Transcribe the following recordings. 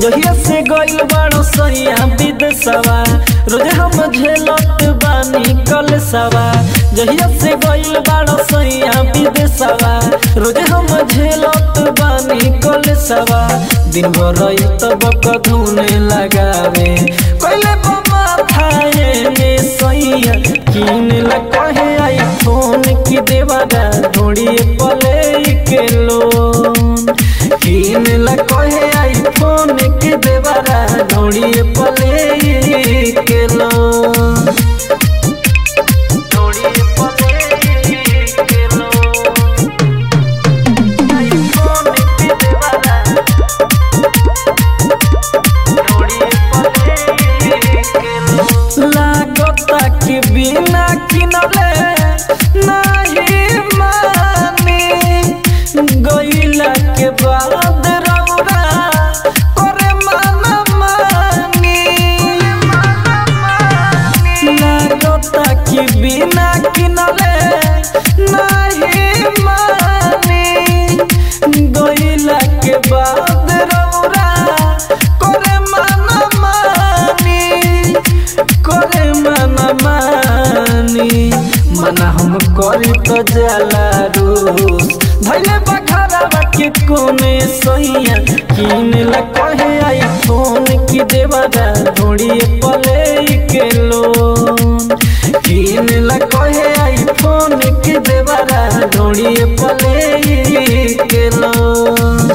जहिया से गइल बाड़ो सैया विदेशवा रोजे हम झेलत बानी कलसवा जहिया से गइल बाड़ो सैया विदेशवा रोजे हम झेलत बानी कलसवा दिन भर तब कधुने लगावे कइले बमा थाए ने सैया किन ला कहे आई फोन की देवारा ढोड़ी पले के लोन किन ला कहे आई फोन की देवारा ढोड़ी पले के लोन ढोड़ी पले के लोन आई फोन की देवारा लागता कि बिना किनले नहीं मानी गईला के बाद रौरा करे माना मानी लागता कि बिना किनले नहीं मानी गईला के बाद रौरा करे माना मानी करे माना मानी मना हम करी तो जाला रूस धैले बखारा के कोने सैया किन ला कहे आई फोन की देवारा ढोड़ी पले के लोन किन ला कहे आई फोन की देवारा ढोड़ी पले के लोन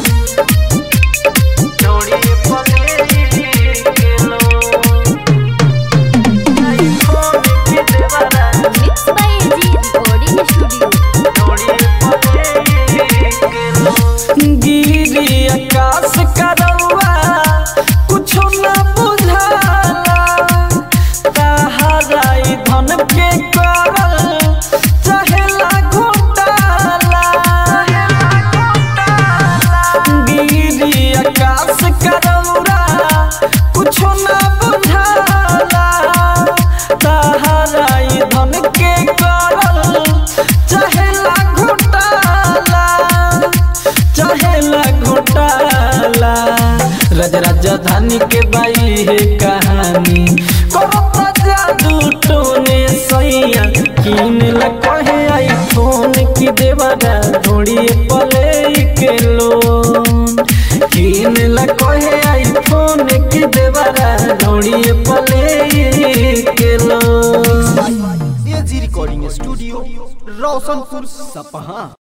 ढोड़ी पले के लोन आई फोन की देवारा Mixed by AG Recording Studio. गिरी आकाश करौआ कुछो न बुझाला तहराई धन के करल चाहेला घोटाला गिरी आकाश करौआ कुछो न बुझाला तहराई धन के करल चाहेला घोटाला चाहेला घोटाला राज राजधानी के बाई है कहानी करता जादू टोने सैया किन ला कहे आई फोन की देवारा ढोड़ी पले के लोन किन ला कहे आई फोन की देवारा ढोड़ी पले के लोन एजी रिकॉर्डिंग स्टूडियो रोशनपुर सपहा